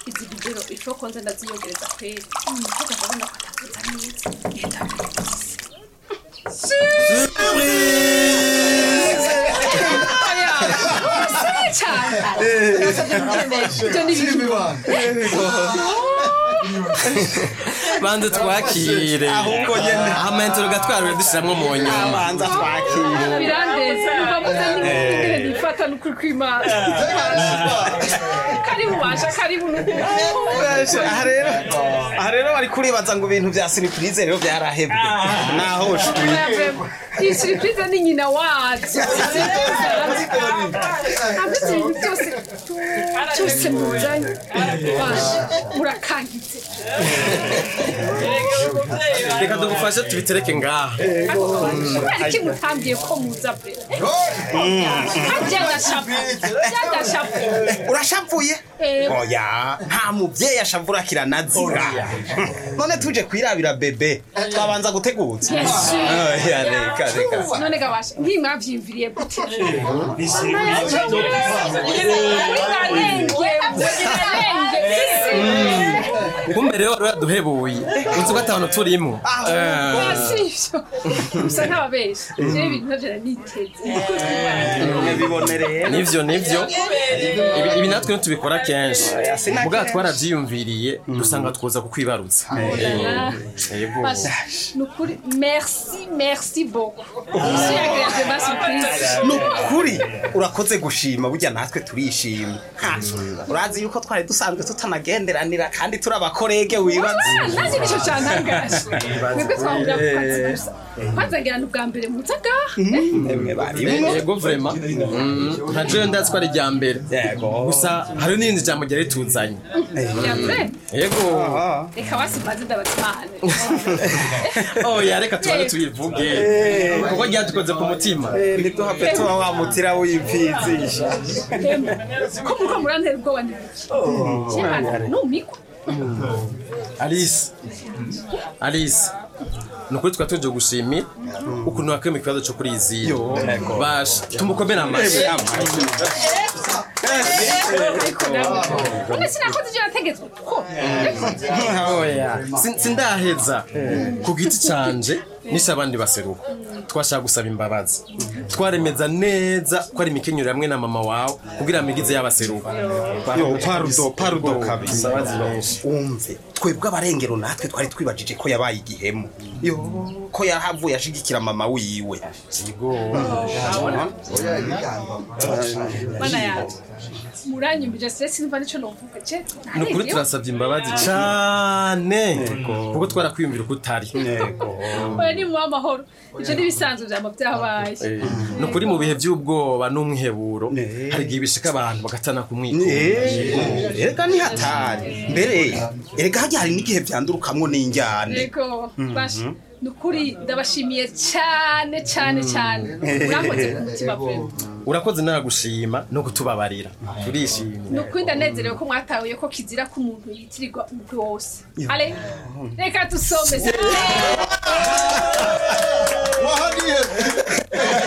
izi bidero ifo konza ndaziyongereza kweli kuko ndabona ko atavuza neza genda banze twakire Ahubwo nyene. amentero gatwarure dushiramwo mu nyuma banza twakire birandeze numva muze n'ingene nifata n'ukuri kw'imana karibu basha karibu aha rero aha rero bari kuribaza ngo ibintu bya siripurize rero byarahebwe naho shwi iyi surprise ni nyina wacu ameze ibintu byose byose muzanye basha murakangitse reka dugufashe tubitereke ngaha kubera iki mutambiye ko muza pe byadashapu byadashapu urashavuye Eh. oya nta mubyeyi ashavura kiranazira none tuje kwirabira bebe twabanza gutegutsa oya reka reka none gabasha ntimwavyimviriye gute kumbe rero wari waduhebuye uzi ko atabona turimo Eh, sivyo gusa nk'ababesha jewe ibintu navyo niteze bibonereye nivyo nivyo Ibi- ibi natwe ntitubikora kenshi sina mugabo kenshi. twaravyiyumviriye dusanga twoza kukwibarutsa Eh, yego nukuri merci merci beaucoup monsieur agréable ma surprise ni ukuri urakoze gushima burya natwe turishima Ha, urazi yuko twari dusanzwe tutanagenderanira kandi turi abakorege wibaza ntazi nico cantangaje mwebwe twahurira ku kazi gusa kwanza ngira ni ubwa mbere muza ngaha emwe barimwo yego vrema Mm, nka jewe ndazi ko ari irya mbere yego gusa hari n'irindi jambo ryari tuzanye ya mbere yego reka basimaze ndabatimane oya reka tubanze tuyivuge kuko ryadukoze ku mutima ntiduhave tuba wamutira w'imfizi ko muriko murantera ubwoba ndibiki numiko alice alice ni ukuri twari tuje gushimira ukuntu wakemura ikibazo cyo kuri iziyo basha tumukomere amashyi ariko nawe none sinakoze ivyo nategetswe ko oya Sin- sindaheza ku giti canje nishe abandi baseruka twashaka gusaba imbabazi twaremeza neza ko ari imikenyero hamwe na mama wawe kugira amigize y'abaseruka yo parudo parudo kabisa imbabazi nyinshi umve twebwe abarengero natwe twari twibajije ko yabaye igihemu yo ko yahavuye ashigikira mama wiwe mana yanje muranyumbije stress nimba nico novuga je ni ukuri turasabye imbabazi cane kuko twarakwiyumvira uko utari oya ni mu amahoro ivyo n'ibisanzwe vyama vyabaye ni ukuri mu bihe by'ubwoba n'umwiheburo hari igihe bishika abantu bagatana kumwiko erega ni hatari mbere erega hajya hari n'igihe vyandurukamwo n'injyane yego basha ni ukuri ndabashimiye cane cane cane murakoze ku mutima pe urakoze naragushima no kutubabarira turishimye ni ukuri ndanezerewe ko mwatahuye ko kizira ko umuntu yitirirwa umugwi wose ale reka dusome wahaniye